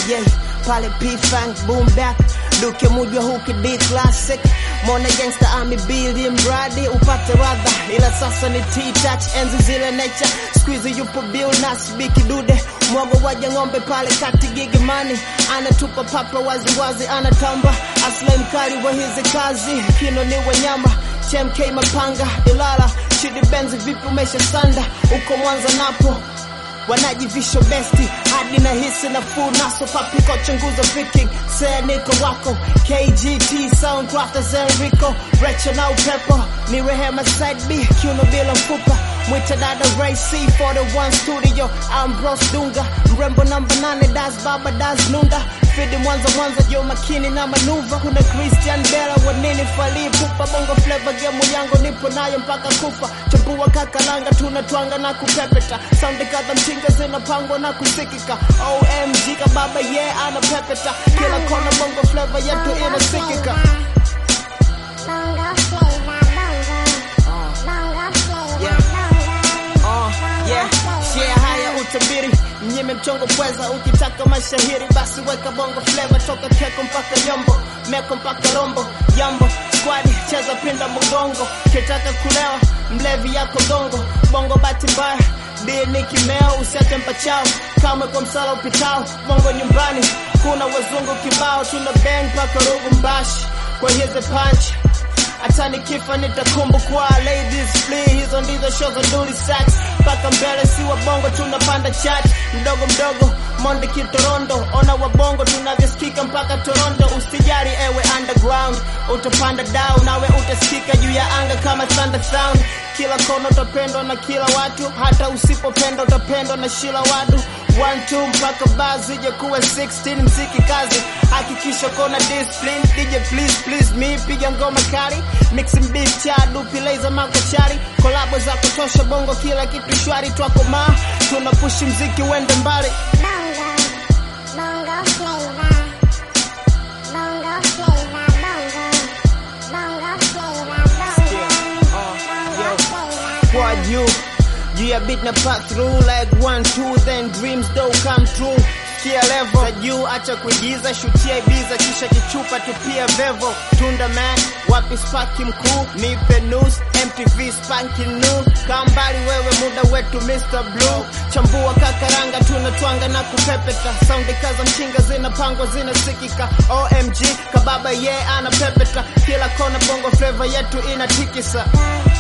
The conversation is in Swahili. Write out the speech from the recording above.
yeah pale P-Funk boom back Duke mujwa huki D classic Mona gangsta ami bili mradi upate radha ila sasa ni T-touch enzi zile nature squeeze yupo bill nasbi kidude mwago waja ng'ombe pale kati gigi mani anatupa papa waziwazi anatamba aslai mkali wa hizi kazi kino ni wanyama chmk mapanga ilala shidi benzi vipi umesha sanda uko mwanza napo wanajivisho besti hadi na hisi nafuu naso papiko chunguza picking sea niko wako kgt soundcrafters enrico recho na upepo ni rehema side b kiuno bila mfupa mwita dada ray c 41 studio ambros dunga mrembo namba 8 das baba das nunda fidi mwanza mwanza jo makini na manuva kuna christian bela wanini falii pupa bongo fleva gemu yangu nipo nayo mpaka kufa chambua kakalanga tunatwanga na kupepeta saundi kadha mchinga zinapangwa na kusikika omg kababa ye yeah, anapepeta kila kona bongo fleva yetu inasikika Bongo flavor, bongo. Bongo flavor, Yeah. bongo. Uh, yeah, share haya utabiri mnyime mchongo pweza ukitaka mashahiri basi weka bongo flavor toka keko mpaka yombo meko mpaka rombo jambo squadi cheza pinda mgongo kitaka kulewa mlevi yako gongo bongo bati mbaya bie ni kimeo usiache mpachao kamwe kwa msala upitao bongo nyumbani kuna wazungu kibao tuna bang mpaka rugu mbashi kwa hizi punch hata nikifa nitakumbukwa ladies flee hizo ndizo show za duli sax mpaka mbele si wabongo tunapanda chat mdogo mdogo monde kitorondo ona wabongo tunavyosikika mpaka toronto usijari ewe underground utapanda down nawe utasikika juu ya anga kama thunder sound kila kona utapendwa na kila watu hata usipopenda utapendwa na shila wadu 1 mpaka baa zije kuwa 16 mziki kazi hakikisha kona discipline DJ please please me piga ngoma kali mixing beat cha dupi laser makochari kolabo za kutosha bongo kila kitu shwari twako ma tuna push mziki uende mbali Bongo. Bongo flavor. Bongo flavor, bongo. Bongo flavor, bongo. Bongo flavor, kwa juu juu ya beat na pass through like one two then dreams do come true kia level za juu acha kuigiza shutia ibiza kisha kichupa tupia vevo tunda man wapi spaki mkuu nipe news mtv spanki new kambali wewe muda wetu mr blue chambua kakaranga tunatwanga na kupepeta saundi kaza mchinga zinapangwa zinasikika omg kababa ye yeah, anapepeta kila kona bongo flavor yetu inatikisa bongo.